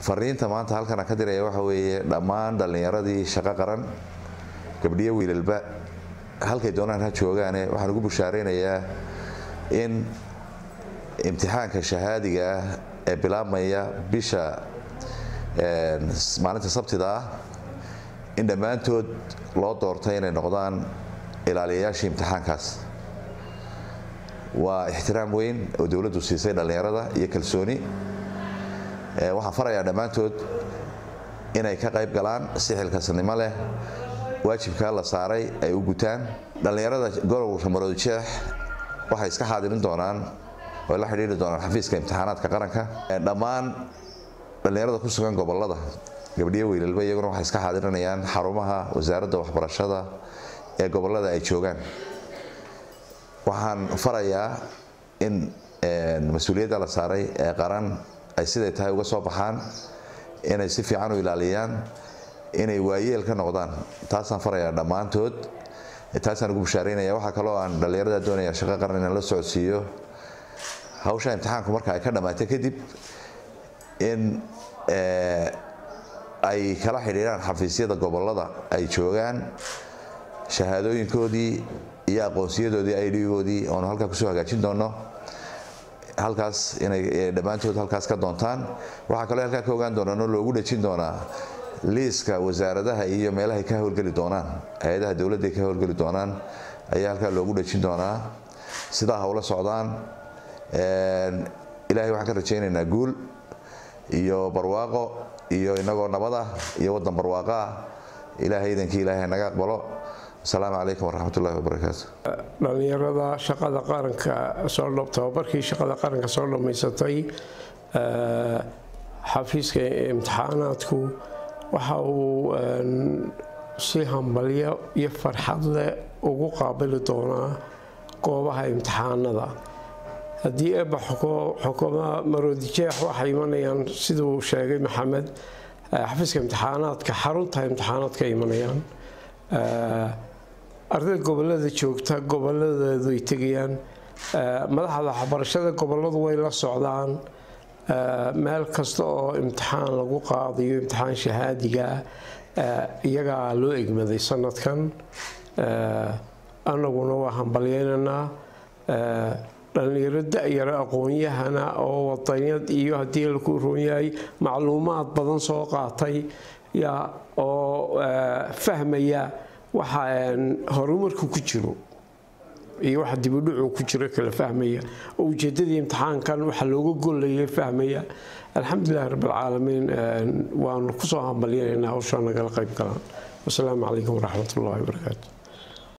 fariinta maanta halkan aan ka diraya waxa weeye dhammaan dhallinyaradii shaqo qaran gabdhiyo wiilalba halkay doonaan ha joogaane waxaan ugu bushaaraynayaa in imtixaanka shahaadiga ah ee bilaabmaya bisha maalinta sabtida ah in dhammaantood loo doortay inay noqdaan ilaaliyayaashii imtixaankaas waa ixtiraam weyn oo dowladdu siisay dhallinyarada iyo kalsooni waxaan farayaa dhammaantood inay ka qayb galaan si xilkasnimo leh waajibkaa la saaray ay u gutaan dhallinyarada gobolka maroodijeex waxay iska xaadirin doonaan oy la xidhiiri doonaan xafiiska imtixaanaadka qaranka dhammaan dhallinyarada ku sugan gobolada gabdhiyo wiilalba iyaguna waxay iska xaadirinayaan xarumaha wasaaradda waxbarashada ee gobolada ay joogaan waxaan farayaa in mas-uuliyadda la saaray ee qaran ay siday tahay uga soo baxaan inay si fiican u ilaaliyaan inay waayeel ka noqdaan taasaan farayaa dhammaantood taasaan ugu bushaaraynaya waxaa kaloo aan dhallinyarada doonaya shaqo qaran inaan la socodsiiyo hawsha imtixaanku marka ay ka dhammaatay kadib in ay kala xidhiiraan xafiisyada gobolada ay joogaan shahaadooyinkoodii iyo aqoonsiyadoodii idgoodii oonu halkaa kusoo hagaajin doono halkaas inay dhammaantood halkaas ka doontaan waxaa kaloo halkaa ka ogaan doonaan oo loogu dhejin doonaa liiska wasaaradaha iyo meelahay ka howlgeli doonaan hay-adaha dowladda ay ka howlgeli doonaan ayaa halkaa loogu dhejin doonaa sidaa hawla socdaan ilaahay waxaan ka rajaynaynaa guul iyo barwaaqo iyo inagoo nabad ah iyo waddan barwaaqo ah ilaahay idankii ilaahay naga aqbalo asalaamu calaykum waraxmat ullahi wabarakaatu dhallinyarada shaqada qaranka soo tababarkii shaqada qaranka soo dhammaysatay xafiiska imtixaanaadku waxa uu si hambalyo iyo farxad leh ugu qaabili doonaa goobaha imtixaanada haddii eebba xukuma maroodijeex waxay imanayaan siduu sheegay maxamed xafiiska imtixaanaadka xarunta imtixaanaadka imanayaan ardayda gobolada joogta goboladeedu ay tegayaan madaxda waxbarashada goboladu way la socdaan meel kasta oo imtixaan lagu qaadayo imtixaan shahaadiga iyagaa loo egmaday sanadkan anaguna waa hambalyeynaynaa dhallinyaro da-yaro aqoon-yahana oo wadanyad iyo haddii laku roon yahay macluumaad badan soo qaatay oo fahmaya waxa horumarku ku jiro iyo waxa dibudhucu ku jiro kala fahmaya oo ujeedadii imtixaankan waxa looga gollayay fahmaya alxamdulilahi rabbilcaalamiin waanu kusoo hambalyanaynaa hawshaa nagala qayb galaan wasalaamu calaykum waraxmat ullahi wabarakaatu